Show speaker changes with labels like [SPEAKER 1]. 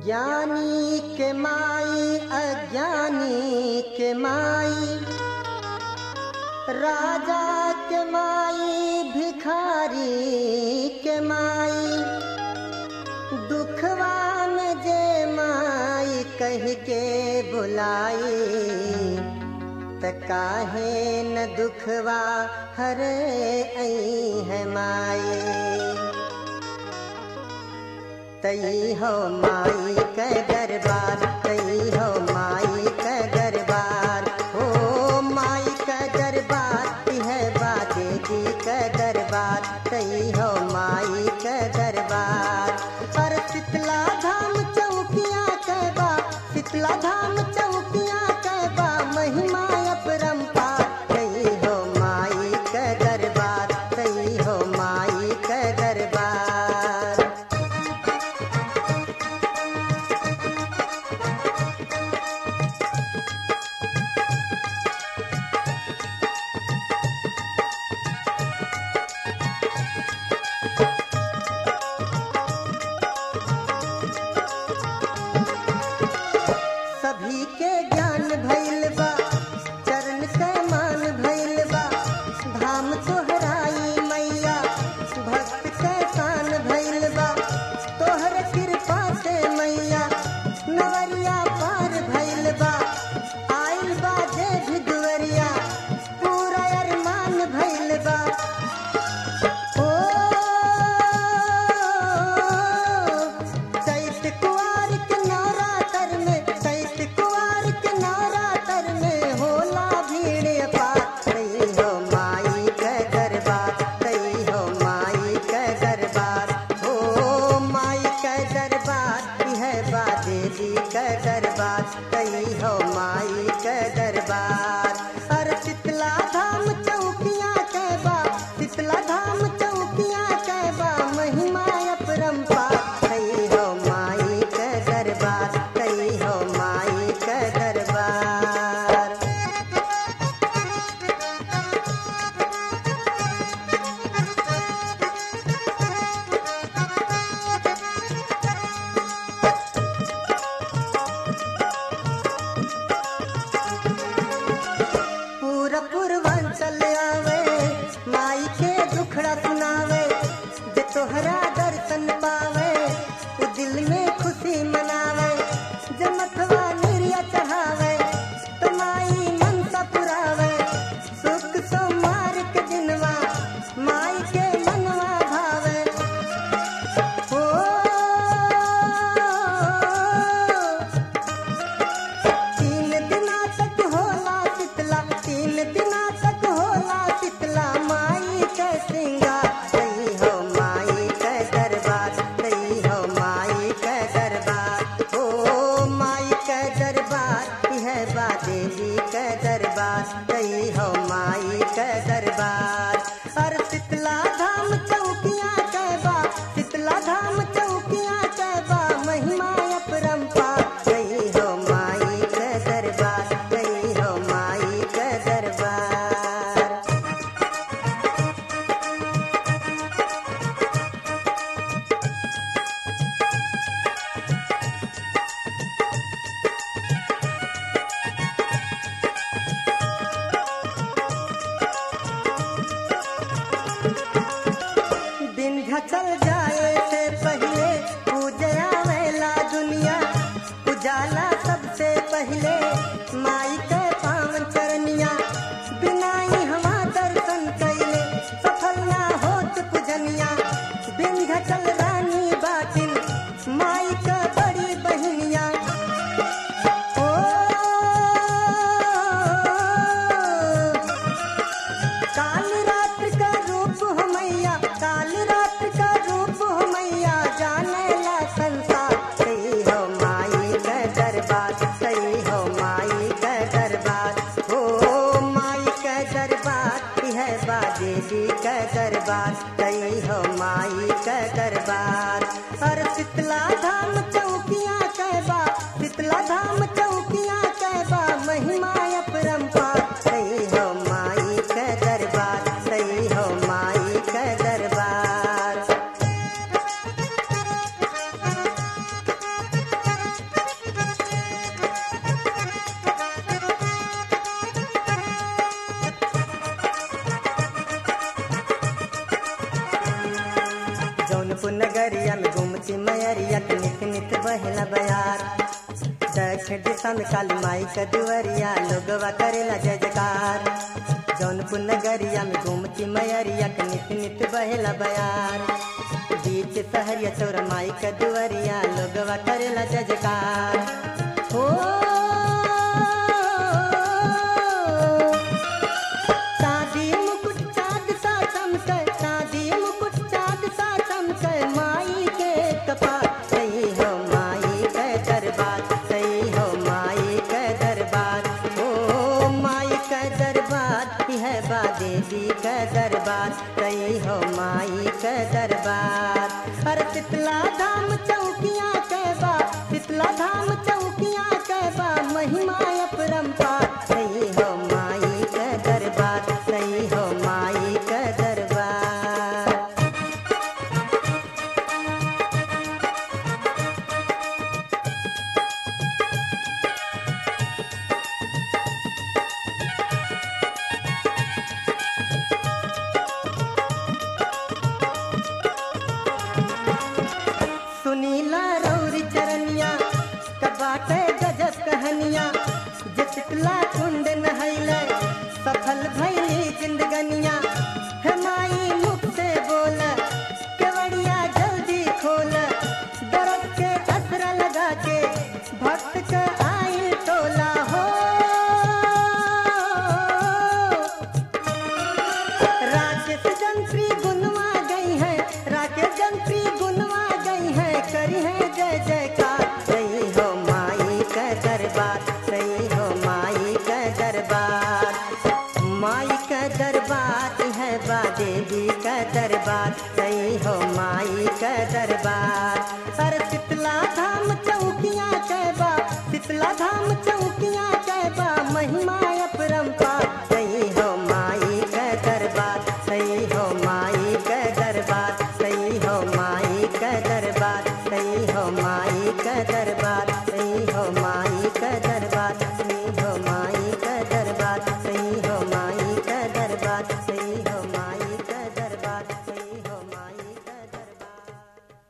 [SPEAKER 1] ज्ञानी के माई अज्ञानी के माई राजा के माई भिखारी के माई दुखवा में जे माई कह के बुलाई त काहे न दुखवा हरे आई है माई तई हो माई के दरबार तई हो माई के दरबार हो माई के दरबार है बाजे जी के दरबार तई हो माई के दरबार पर शीतला धाम चौकिया के बा शीतला धाम चौकिया के बा महिमा अपरंपार तई हो माई के दरबार तई हो माई के दरबार सभी के ज्ञान भइल बा चरण के मान भइल बा धाम तोहराई मैया भक्त के शान भइल बा तोहर कृपा से मैया नवरिया पार भइल बा आइल बा जे भी दुवरिया पूरा अरमान भइल बा ओ चैत कुआर के नवरातर में चैत कुआर के नवरातर में होला भीड़ अपार तई हो माई के दरबार तई हो माई के दरबार हो माई के दरबार यह बा देवी के दरबार तई हो माई के दरबार अरे शीतला धाम चौकिया के बा शीतला धाम चौकिया के बा महिमा अपरंपार तई हो माई के दरबार तई हो माई के दरबार पूरा पूर्वांचल आवे माई के दुखड़ा सुनावे जे तोहरा दर्शन पावे वो दिल में खुशी मनावे जे मथवा निर्या चढ़ावे तो माई मनसा पुरावे सुख सोमार के दिनवा माई के मनवा भावे ओ तीन दिना तक होला शीतला तीन दिना तक होला शीतला माई के श्रृंगार तई हो माई के दरबार तई हो माई के दरबार हो माई के दरबार यह बा देवी के दरबार तई हो माई के दरबार और शीतला धाम चौकिया के बा शीतला धाम चौकिया के बा महिमा अपरंपार तई हो माई के दरबार तई हो माई के दरबार दिन घचल जाए से पहले पूजया वेला दुनिया उजाला सबसे पहले माई के पावन चरनिया बिना ही हवा दर्शन कैले सफल ना होत पूजनिया दिन घचल रानी बाटिन माई का बड़ी बहनिया ओ काल रात्र का रूप हो मैया काल रात्र का रूप हो मैया जाने ला संसार सही हो माई के दरबार सही हो माई के दरबार हो माई के दरबार यह बा देवी के दरबार सही हो माई के दरबार और शीतला धाम चौकिया के बा शीतला धाम चौकिया के बा महिमा अपरंपार सही हो माई के दरबार सही हो माई के दरबार जौनपुर नगरिया में घूमती मैरिया के नित नित बहला बयार दक्षिण दिशा में काली माई का दुवरिया लोगवा करेला जय जयकार जौनपुर नगरिया में घूमती मैरिया के नित नित बहला बयार बीच सहरिया चौर माई का दुवरिया लोगवा करेला जय जयकार हो चांदी मुकुट चाँद सा चमके चांदी मुकुट चाँद सा चमके माई के कपार सही हो माई के दरबार सही हो माई के दरबार ओ माई के दरबार यह बा देवी के दरबार सही हो माई के दरबार अरे शीतला धाम चौकिया के बा शीतला धाम चौकिया के बा महिमा अपरंपार सही हो माई के दरबार सही हो माई के दरबार सुनीला रौरी चरनिया कबाटे गजब कहनिया जितला कुंड नहैले सफल भैली जिंदगनिया हे माई मुख से बोल केवड़िया जल्दी खोल दरद के असरा लगा के भक्त के आई टोला हो राकेश जंत्री गुनवा गई है राकेश जंत्री गुनवा गई है करी है जय जयकार सही हो माई का दरबार सही हो माई का दरबार माई का दरबार है बा देवी का दरबार सही हो माई का दरबार अरे शीतला धाम चौकिया कहबा शीतला धाम चौकिया कहबा महिमा